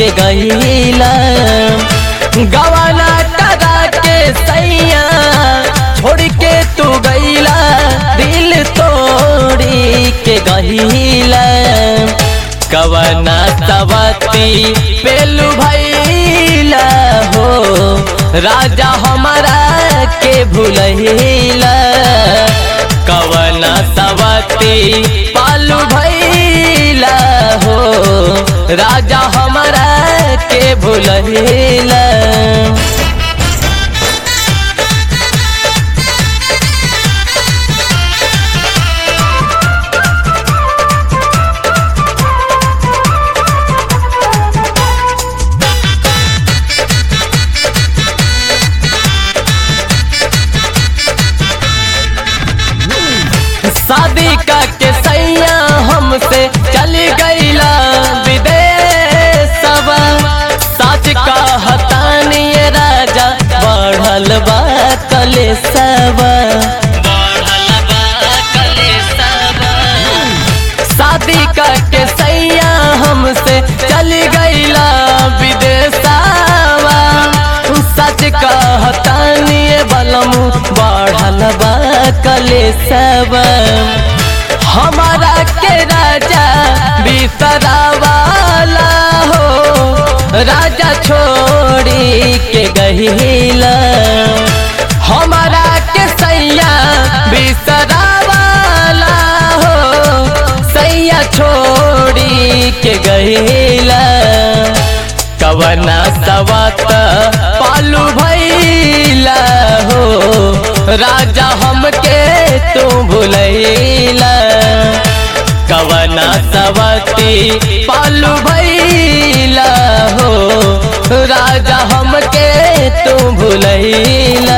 के गईला गवाना करा के सैया छोड़ के तू गईला दिल तोड़ी के गईला कवना सवती पेलू भैला हो राजा हमारा के भूलैला कवना सवती पालू भैला हो राजा हमारा के भूलैला शादी का के सैया हमसे चली गईला विदेशवा सच कहतानी ये राजा बढ़ल बा कलेसवा शादी का के सैया हमसे चली गईला विदेशवा सच कहतानी ये बलमू बढ़ल बा कलेसवा हमारा के राजा बिसरावाला हो राजा छोड़ी के गहिला हमारा के सैया बिसरावाला हो सैया छोड़ी के गहिला कवना सवत पालू भैला हो राजा हमके तू भूलैला कवना सवती पालू भैला हो राजा हमके तू भूलैला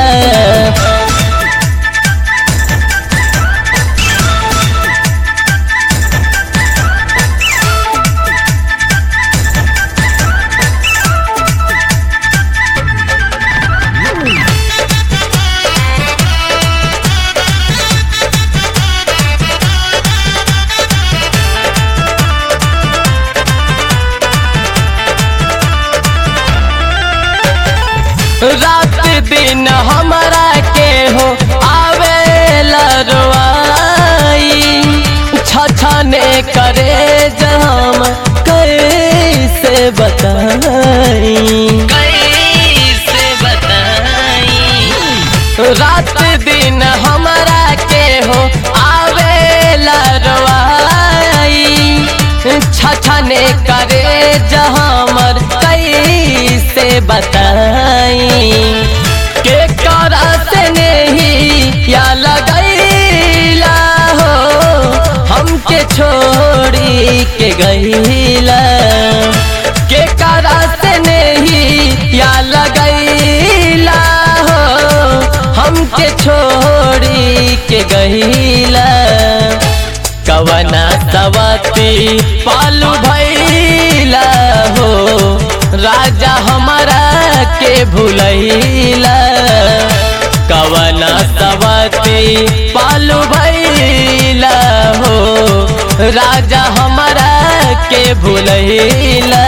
रात दिन हमारा के हो आवेला रोआई छछने करे जम कैसे बताई कैसे बताई रात दिन हमारा के हो आवेला रोआई छछने करे जहामर कैसे बताई के करा से नहीं या लगैला हो हमके छोड़ी के गईला के करा से नहीं या लगैला हो हमके छोड़ी के गईला कवना सवती पालू भैला हो राजा हमारा के भूलैला कवना सवती पालू भैला हो राजा हमारा के भूलैला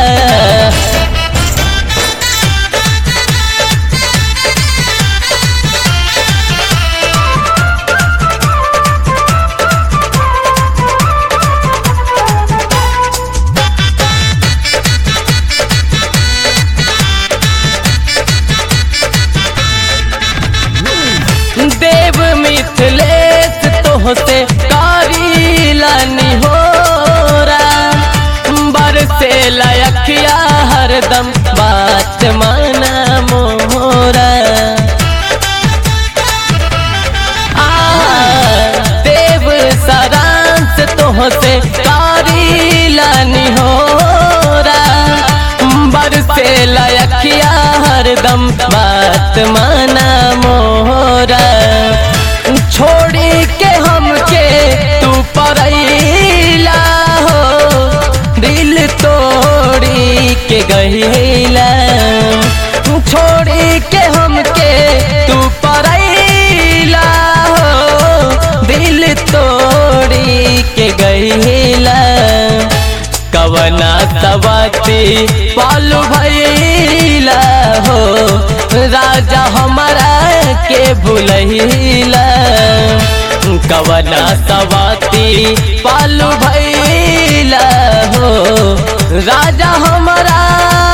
देव मिथिलेश तोहसे कारीलानी हो बरसे लयखिया हरदम बात माना मोरा आ, देव सारांश तोहसे कारीलानी हो बरसे लयखिया हरदम बात माना मोरा छोड़ी के हमके तू परैला हो दिल तोड़ी के गईला छोड़ी के हमके तू परैला हो दिल तोड़ी के गईला कवना सवती पालू भैला हो राजा हमारा के भूलैला कवना सवाती पालू भैला हो राजा हमारा